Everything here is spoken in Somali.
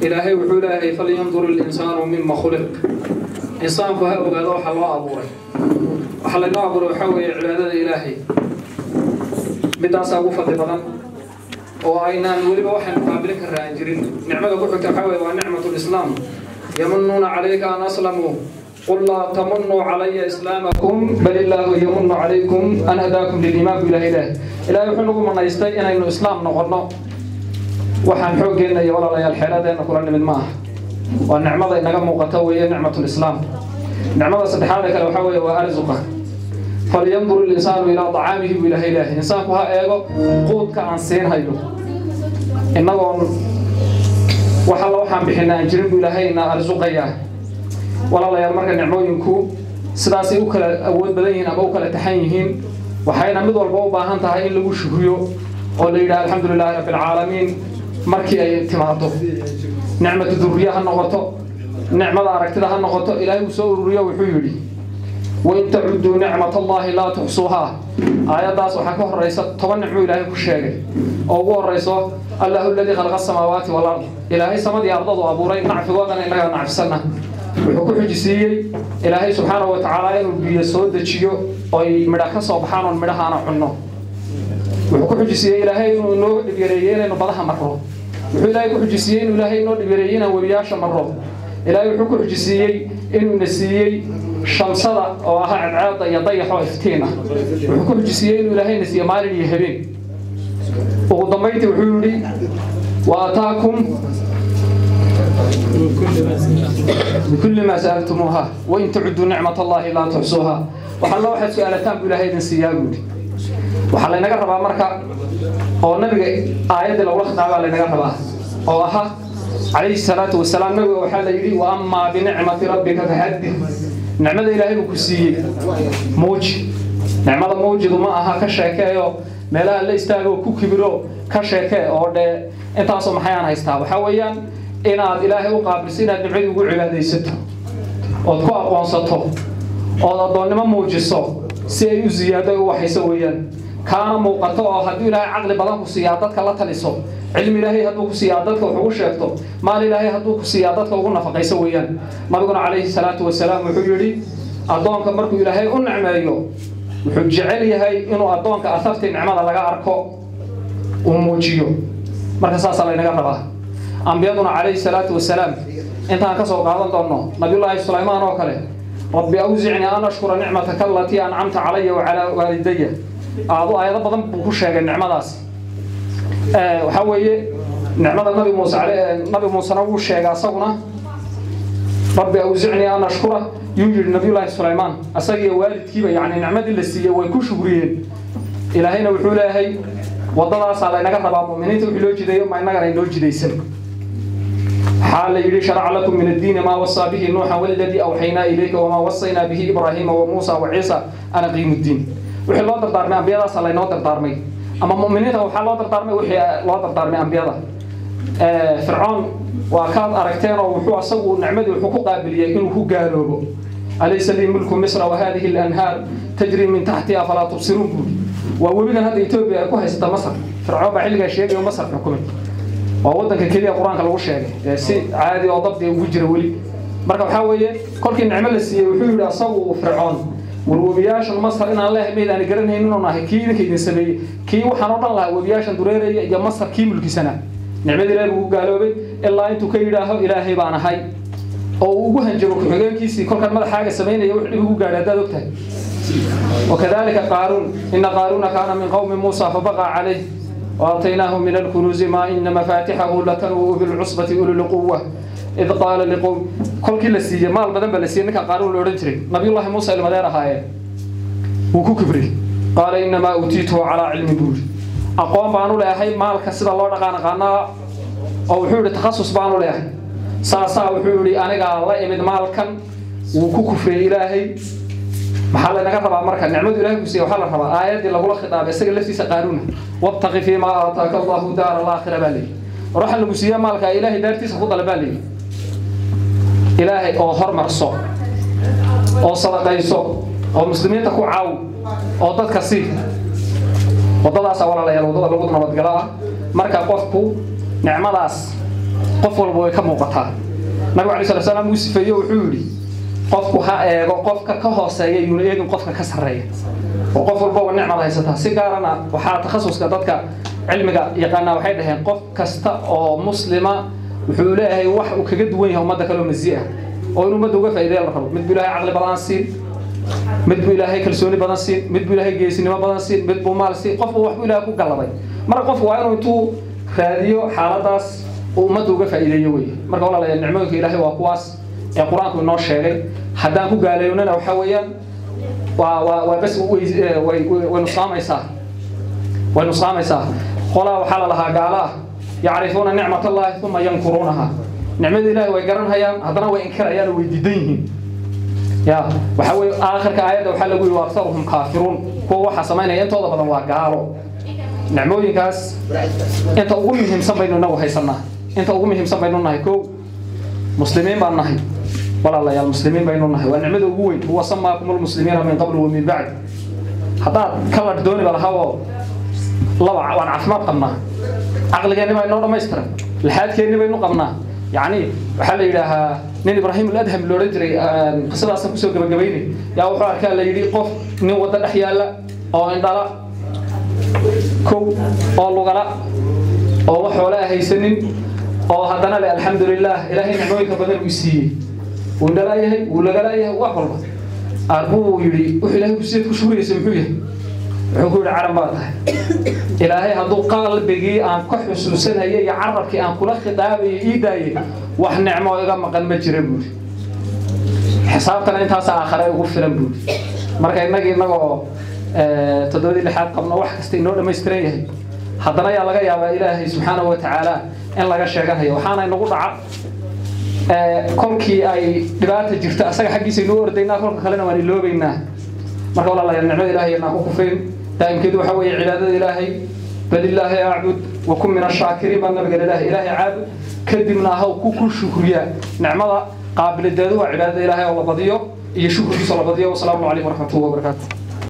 ilaahay wuxuu leeyahay falyandur ilinsaanu mima khuliq insaanku ha ogaado waxa loo abuuray waxa laynoo abuuray waxaa weeye cibaadada ilaahay midaasaa ugu fadli badan oo aynaan weliba waxaynu qaabilin karra aan jirin nicmada ku xigta waxaa weye waa nicmat lislaam yamunuuna calayka an aslamuu قل لا تمنوا علي إسلامكم بل الله يمن عليكم أن هداكم للإيمان بالله إله إلهي وحنكم من يستي إن إنه إسلام نقرنا waxaan xooggeena iyo walaalayaal xeeladeena kula nimid maaha waa nicmada inaga muuqata weeye nicmat lislaam nicmada saddexaad ee kale waxaa weeye waa arzuqa falyandur ilinsaanu ilaa dacaamihi buu ilahay ilaahay insaanku ha eego quudka aan siinhayo innagoon wax alla waxaan bixina aan jirin buu ilaahay ina arsuqayaa walaalayaal marka nicmooyinku sidaasay u kala awood badan yihiin ama u kala taxan yihiin waxayna mid walba u baahan tahay in lagu shukriyo oo la yidhaha alxamdu lilaahi rabbi alcaalamiin markii ay timaado nicmatu duriya ha noqoto nicmada aragtida ha noqoto ilaahay uu soo ururiyo wuxuu yidhi wain tacuduu nicmat allahi laa tuxsuuhaa aayaddaas waxaa ka horaysa toban nicmo ilaahay ku sheegay oo ugu horayso allahu aladii khalaqa asamaawaati walard ilaahay samadii ardadu abuuray nacfigoodana inagaa nacfisana wuxuu ku xujisiiyey ilaahay subxaanahu wa tacaala inuu biyo soo dejiyo oy midha ka soo baxaan oon midhahaana cunno wuxuu ku xujisiiyey ilaahay inuu inoo dhibyareeyey inaynu badaha marro wuxuu ilaahay ku xujisiiyey inuu ilaahay inoo dhibyareeyey inaan webiyaasha marro ilaahay wuxuu ku xujisiiyey inuu na siiyey shamsada oo ahaa cadceeda iyo dayaxoo iftiin ah wuxuu ku xujisiiyey inuu ilaahay na siiye maalin iyo habeen ugu dambayntii wuxuu yidhi wa ataakum بكل ما سألتموها وإن تعدوا نعمة الله لا تحصوها وحلا واحد سؤالتان بلا هيدن سياقود وحلا نقر ربا مركا أو نبي آيات لو لخط على نقر ربا أو أها عليه الصلاة والسلام نبي وحلا يري وأما بنعمة ربك فحدث نعمة إلهي بكسي موج نعمة موجد ما أها كشاكايو meelaha la istaago ku kibiro ka sheeke oo dhe intaasoo maxayaan haystaa waxaa weeyaan inaad ilaahay u qaabilso inaad nimcadii ugu cibaadaysato ood ku aqoonsato ood addoonnimo muujiso si ay u ziyaado u waxayso weeyaan kaana muuqato oo hadduu ilaahay caqli badan ku siiyaa dadka la taliso cilmi ilaahay hadduu ku siiyaa dadka wax ugu sheegto maal ilaahay hadduu ku siiyaa dadka ugu nafaqayso weeyaan nabiguna calayhi salaatu wasalaam wuxuu yidhi addoonka markuu ilaahay u nicmeeyo wuxuu jecel yahay inuu addoonka asartii nicmada laga arko uu muujiyo marka saasaa laynaga rabaa ambiyaduna calayhi salaatu wasalaam intaan ka soo qaadan doonno nabiyullaahi sulaymaan oo kale rabbi awsicnii an ashkura nicmataka alatii ancamta calaya wacalaa waalidaya aadu aayado badan buu ku sheegay nicmadaas waxaa weeye nicmada nabi muuse nabi muusena wuu sheegay asaguna rabbi awsicnii an ashkura yuu yidhi nabiyullaahi sulaymaan asagiiyo waalidkiiba yacni nicmadii la siiyey way ku shugriyeen ilaahayna wuxuu leeyahay waddadaasaa laynaga rabaa mu'miniinta wixii loo jideeyo ma innagana inoo jidaysan waxaa la yidhi sharaca lakum min addiini maa wasaa bihi nuuxan waladii awxaynaa ilayka wamaa wasaynaa bihi ibraahiima wa muusa wa ciisa ana qiimu ddiin wixii loo dardaarmay ambiyadaasa laynoo dardaarmay ama mu'miniinta waxaa loo dardaarmay wixii loo dardaarmay ambiyada fircoon waa kaad aragteen oo wuxuu asagu nicmadii wuxuu ku qaabiliyey inuu ku gaaloobo alaysa lii mulku misra wa hadihi alanhaar tajri min taxtiha afalaa tubsiruun buuri waa webigan hadda etoobiya ay ku haysata masar fircoon baa xilligaa sheegay oo masar xukumay waa waddanka keliya qur-aanka lagu sheegay ee si caadi oo dabdi ugu jira weli marka waxaa weeye kolkii nicmo la siiyey wuxuu yidhi asagu fircoon war webiyaashan masar inaan leehay mayd aan garanhayn inuu nahay kii idinka idin sameeyey kii waxaan o dhan lahaa webiyaashan dureeraya iyo masar kii mulkisanaa nicmadii ilaahi buu gaaloobay ilaa intuu ka yidhaaho ilaahay baan ahay oo uu ugu hanjabo ku-xigeenkiisii kolkaan madaxaaga samaynaya wux dhib ugu gaadha haddaad ogtahay وكذلك قارون إن قارون كان من قوم موسى فبغى عليه وآتيناه من الكنوز ما إن مفاتحه لتنوء بالعصبة أولي القوة إذ قال لقوم كل كل سيجي مال بدن بلسي إنك قارون الأورنجري نبي الله موسى المدير هاي وكو كبري قال إنما أوتيته على علم بول أقوم بانو لأهي مال كسد الله رقانا قانا أو حول تخصص بانو لأهي ساسا وحولي أنا قال الله إمد مال كان وكو كفري إلهي maxaa laynaga rabaa marka nicmadu ilahay ku siiya waxaa la rabaa aayaddii lagula khitaabay isaga laftiisa qaaruuna wabtaqi fii maa aataaka allahu daara alaakhira baa leeyihi war waxaa lagu siiya maalka ilaahay daartiisa ku dala baa leeyihi ilaahay oo hormarso oo sadaqayso oo muslimiinta ku caaw oo dadka sii waddadaasa walaalayaal waddada lagu nabadgalo ah marka qofku nicmadaas qof walba way ka muuqataa nabigu alay sala salaam uu sifeeyo wuxuu yidhi qofku ha eego qofka ka hooseeya yuuna eegin qofka ka sarreeya oo qof walbaba nicmad haysataa si gaarana waxaa takhasuska dadka cilmiga yaqaanaa waxay dhaheen qof kasta oo muslima wuxuu leeyahay wax uu kaga duwan yahay ummadda kaleo masi ah oo in ummadda uga faa'iideya la rabo mid buu ilaahay caqli badan siin mid buu ilaahay kalsooni badan siin mid buu ilaahay geesinimo badan siin mid buu maal siin qof buu waxbuu ilaahay ku galladay marka qofku waa inuu intuu raadiyo xaaladaas uu ummadda uga faa'iideeyo wey marka walaalayaal nicmooyinka ilaahay waa kuwaas ee qur-aanku inoo sheegay haddaan ku gaaleeynana waxaa weeyaan waa waa waa bas way way nusaamaysaa way nusaamaysaa qolaa waxaa la lahaa gaala ah yacrifuuna nicmat allahi uma yankuruunaha nicmada ilaahay way garanhayaan haddana way inkirayaan oo way diidan yihiin ya waxaa weye aakhirka aayadda waxaa lagu yihi aktaruhum kaafiruun kuwa waxaa samaynaya intooda badan waa gaalo nicmooyinkaas inta ugu muhiimsan baynu inagu haysanaa inta ugu muhiimsan baynu nahay kow muslimiin baan nahay walaalayaal muslimiin baynu nahay waa nicmada ugu weyn huwa samaakum lmuslimiina min qabl wa min bacd haddaad kaladh dooni ba lahaoo laba waan caafimaad qabnaa caqligeenni baa inoo dhammaystiran laxaadkeenni baynu qabnaa yacni waxaa la yidhaahaa nin ibraahim aladham loodhan jiray qisadaasan kusoo gabagabaynay yaa wuxuu arkaa la yidhi qof nin waddo dhex yaalla oo indhala kow oo lugala oo wax xoolaa haysanin oo haddana le alxamdulilah ilaahay nicmooyinka badan uu siiyey wuu indhalaayahay wuu lagalaayahay wax walba arbuu yidhi wuxuu ilaahay kusiyeed ku shugraysa muxuu yahay wuxuu ku yidhi caran baa tahay ilaahay hadduu qalbigii aan ka xusuusanayay iyo carabkii aan kula khidaabayay ii daayay wax nicmo iga maqan ma jira buuri xisaabtana intaasa aakhare ugu filan buuri marka innagii innagoo toddobadii lixaad qabno wax kasta inoo dhammaystiran yahay haddana ayaa laga yaabaa ilaahay subxaanahu wa tacaala in laga sheeganayo waxaana inagu dhaca kolkii ay dhibaata jirto asaga xaggiisa inuu ordaynaa kolka kalena waan iloobaynaa marka walaalayaal nicmada ilaahay inaan ku kufrin daa'imkeedu waxaa weeye cibaadada ilaahay balilaahi acbud wakun min ashaakiriin baa nabiga ilaahay ilaahay caabud kadibna ahaw ku ku shukriya nicmada qaabiladeedu waa cibaadada ilaahay oo la badiyo iyo shukrigiisa la badiyo wasalaamu calaykum waraxmatullahi wabarakaatu